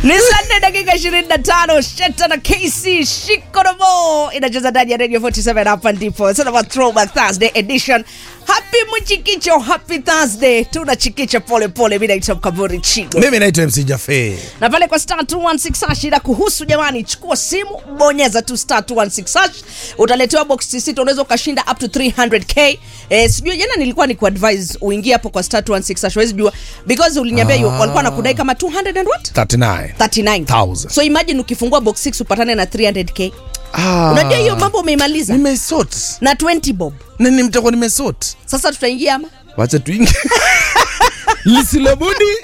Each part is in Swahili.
ni saa nne dakika 25 sheta na kc shikoromo inacheza ndani ya radio 47 hapa ndipo Sasa wa throwback thursday edition happy mchikicho happy thursday tunachikicha pole pole mi naitwa mkaburi chigo mimi naitwa mc jafe na pale kwa star 216 hash ila kuhusu jamani chukua simu bonyeza tu star 216 hash utaletewa box sita unaweza ukashinda up to 300k eh, sijui jana nilikuwa ni kuadvise uingie hapo kwa star 216 hash huwezi jua because uliniambia Ah. ah. walikuwa nakudai kama 200 and what 39 39 Thousand. so imagine ukifungua box 6 upatane na 300k ah, unajua hiyo mambo umeimaliza nimesot na 20 bob nini mtakuwa nimesot sasa tutaingia ama wacha tuingi lisilobudi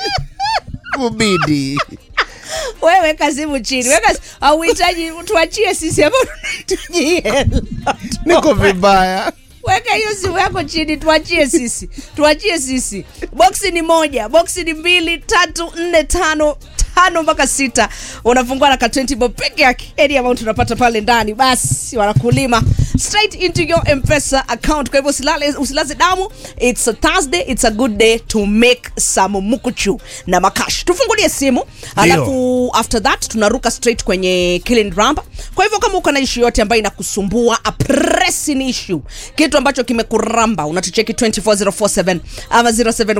kubidi wewe weka simu chini weka auhitaji tuachie sisi ambao tunahitaji hela niko vibaya weka hiyo simu yako chini tuachie sisi tuachie sisi boksi ni moja boksi ni mbili tatu nne tano tano mpaka sita unafungua na ka 20 bob peke yake any amount unapata pale ndani basi wanakulima straight into your mpesa account kwa hivyo usilale usilaze damu it's a thursday it's a good day to make some mukuchu na makash tufungulie simu alafu after that tunaruka straight kwenye killing ramba kwa hivyo kama uko na ishu yote ambayo inakusumbua a pressing issue kitu ambacho kimekuramba unatucheki 24047 ama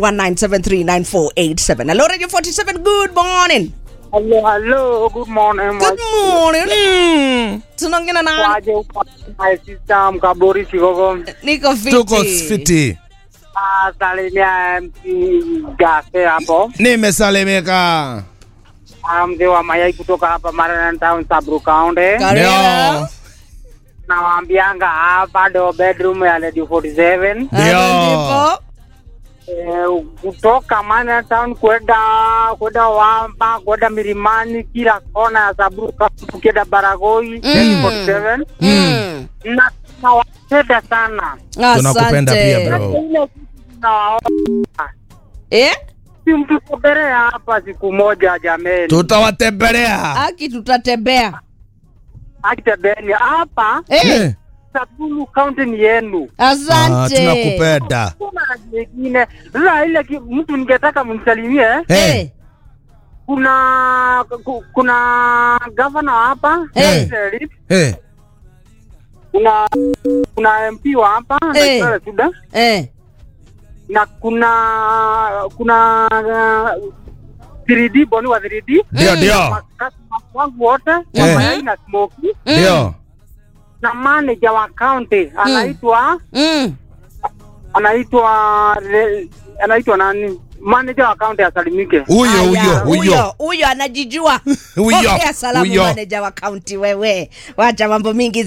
0719739487 hello radio 47 good morning Hello, hello, good morning. good morning mm. tunaongea na nani Waje uko my sister Mkaburi Kigogo. niko fiti tuko fiti Ah, Salimia MC Gafe hapo. nimesalimika Ah, Mzee wa mayai kutoka hapa Marana Town, Sabru County. Karibu. Ndio. Nawaambianga hapa ndo bedroom ya Lady 47. Ndio. Hapo ndipo. Eh, kutoka Marana Town kwenda kwenda Wamba, kwenda Milimani, kila kona ya Sabru County, ukienda Baragoi, Lady 47. Mm. Na nawapenda sana. Tunakupenda Asante. pia, bro. Ile kitu nawaomba eh? si mtusogelea hapa siku moja jameni, tutawatembelea aki tutatembea akitembeni hapa eh? Eh, Sabulu kaunti ni yenu. ah, asante tunakupenda Kuna jingine sasa, ile ki- mtu ningetaka mnisalimie, Eh, Eh. kuna ku- kuna gavana wa hapa Eh. Sheriff, eh, kuna kuna MP wa hapa Eh. Naitwa Suda Eh. na kuna kuna uh, 3D boni wa 3D ndio ndio makasima wangu wote wa Eh. mayai na smoky ndio na manager wa county anaitwa Mm. anaitwa re- anaitwa nani manager wa county asalimike huyo Aya, huyo huyo huyo anajijua Huyo, Pokea salamu huyo. manager wa kaunti wewe wacha mambo mingi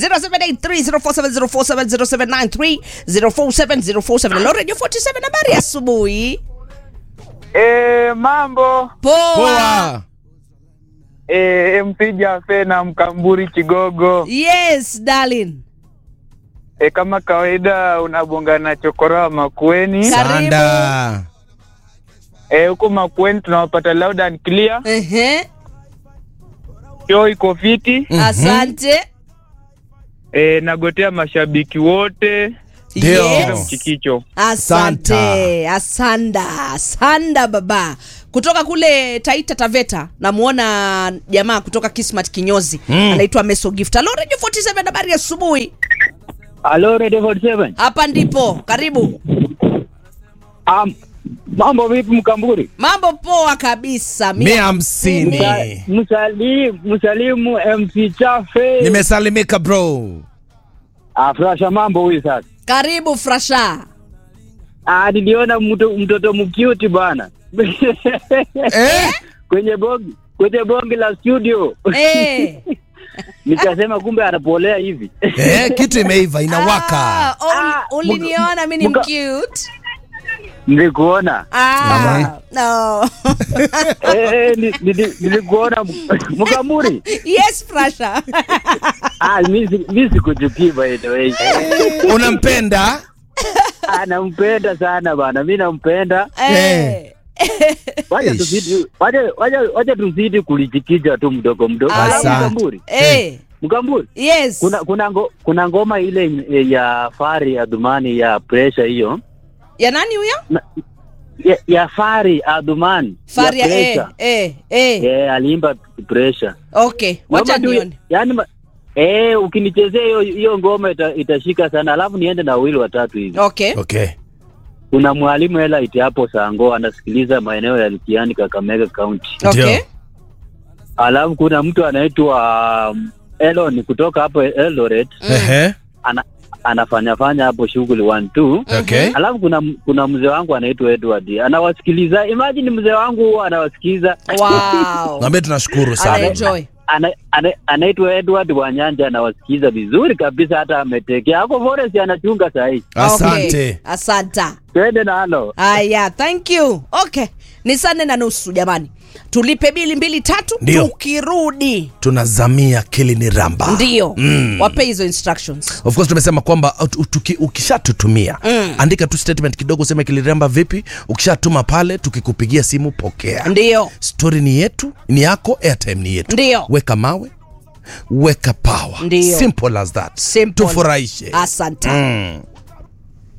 0783047047 Hello, radio 47 habari ya asubuhi E, mambo poa poa e, MC Jafe na Mkamburi Kigogo yes darling e, kama kawaida unabonga na chokora wa Makueni Karibu. sanda e, huko Makueni tunawapata loud and clear, Ehe. show iko fiti asante e, nagotea mashabiki wote Ndio. yes. Chikicho asante asanda asanda baba kutoka kule taita taveta namwona jamaa kutoka kismat kinyozi Mm. anaitwa meso gift alo radio 47 habari ya asubuhi Hello Radio 47 hapa ndipo karibu um, mambo vipi Mkamburi mambo poa kabisa Mi- mia hamsini msalimu msalimu MC Chafe nimesalimika bro afurasha mambo huyu sasa karibu frasha ah, niliona mto, mtoto mkiuti bwana eh? kwenye bongi kwenye bongi la studio Eh. nikasema kumbe anapolea hivi eh, kitu imeiva inawaka Ah, oh, Ah, uliniona mi ni muka- mcute nilikuona ah, no. Eh, ni- nili- nilikuona m- mkamuri yes frasha Ah, mi si- mi sikuchukii by the way unampenda Ah, nampenda sana bana mi nampenda Eh. wacha Eish. tuzidi wacha- wacha- wacha tuzidi kulichikicha tu mdogo mdogo Ah, Alafu yeah. mkamburi Eh. mkamburi yes kuna kuna ngo, kuna ngoma ile ya fari ya dhumani ya pressure hiyo ya nani huyo ya, ya Fari Adhuman Fari ya eh, Pressure. eh, eh. Eh, aliimba pressure. Okay, wacha Naomba tu- nione. Yaani ma- eh, ukinichezea hiyo hiyo ngoma ita, itashika sana, alafu niende na wawili watatu hivi. Okay. Okay. Kuna mwalimu hela iti hapo Sango anasikiliza maeneo ya Likiani, Kakamega County. Okay. Ndio. Alafu kuna mtu anaitwa um, Elon kutoka hapo Eldoret Ehe. ana, anafanya fanya hapo shughuli one two. Okay. Alafu kuna kuna mzee wangu anaitwa Edward anawasikiliza. Imagine mzee wangu huwa anawasikiliza Wow. Mwambie tunashukuru sana. Anaenjoy. ana, ana, anaitwa Edward Wanyanja anawasikiza vizuri kabisa, hata ametekea ako forest anachunga sahii. Asante. Okay. Asanta. Twende nalo. Aya, thank you. Okay. Ni saa nne na nusu jamani. Tulipe bili mbili tatu Ndio. tukirudi. Tunazamia Kilini Ramba. Ndio. Mm. Wape hizo instructions. Of course tumesema kwamba ut- tuki- ukishatutumia Mm. andika tu statement kidogo, useme Kiliramba vipi. Ukishatuma pale, tukikupigia simu pokea. Ndio. Story ni yetu, ni yako, airtime ni yetu. Ndio. Weka mawe, weka power. Ndio. Simple as that. Simple. Tufurahishe. Asante. Mm.